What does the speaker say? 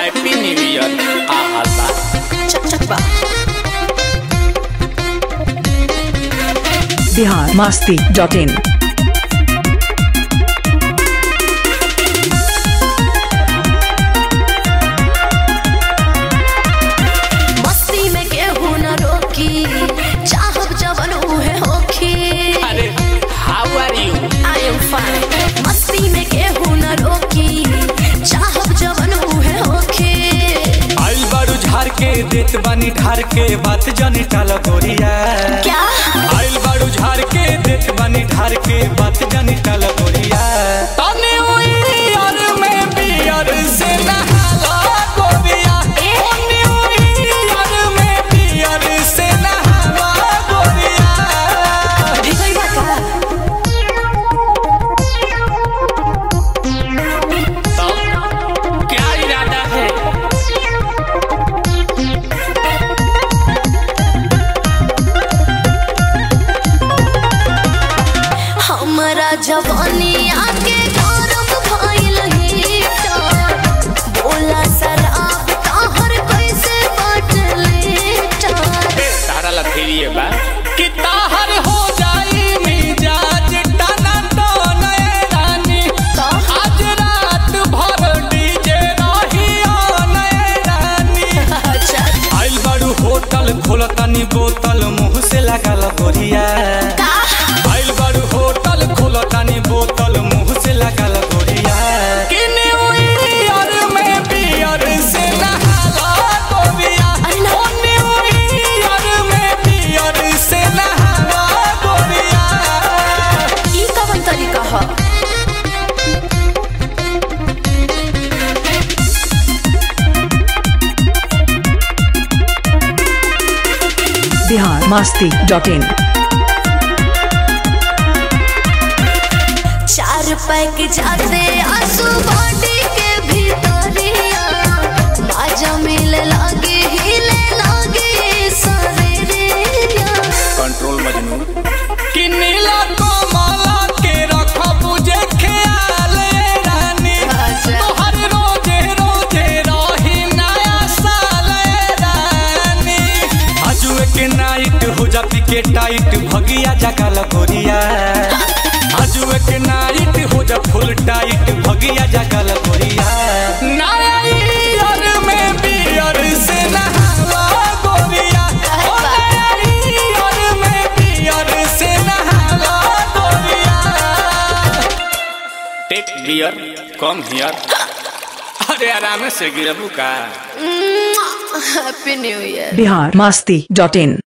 Happy new year आ हल्ला चक चक बा बिहार मास्ती डॉट इन मस्ती में केहू न रोकी चाहब जवन उहे होखी अरे how are you I am fine मस्ती में केहू न रोकी चाहब जवन उहे होखी आइल बारू झार के देत बानी ढार के बात जानी टाल गोरिया क्या आइल बारू झार के देत बानी ढार के बात जानी टाल गोरिया तने ईयर में बियर से नहाला गोरिया तने ईयर में बियर से नहाला गोरिया भिगई बा का तब क्या इरादा है हमरा जवानी आके गौरव भइल हीटर बोला शराब ताहर कैसे बाटले टार तारा लथेरिए बा कि ताहर हो जाई मिजाज टना टने रानी आज रात भर डीजे रही नए रानी अच्छा आइल बारू होटल खोलतानी बोतल मुंह से लागल गोरिया का आइल बारू होटल खोलतानी बोतल मुंह से लागल गोरिया कि न्यू ईयर में बियर से नहाला गोरिया अरे ना। ओ न्यू ईयर में बियर से नहाला गोरिया ई कवन तरीका ह बिहार मास्ती डॉट इन चार पैक जाते आंसू बॉडी के भीतरिया माजा मिले लागे हिले लागे शरीरिया कंट्रोल मजनू कि नीला कमला के रखब जे ख्याल रानी अच्छा। तोहर रोजे रोजे रही नया साल रानी आजुए के नाइट हो जाती के टाइट भगिया जगल गोरिया आजुए के नाइट हो जा फुल टाइट भगिया जगल गोरिया नया ईयर में बियर से नहाला गोरिया ओ नया ईयर में बियर से नहाला गोरिया टेक बियर कम हियर अरे आराम से गिरबू का happy new year Bihar Masti dot इन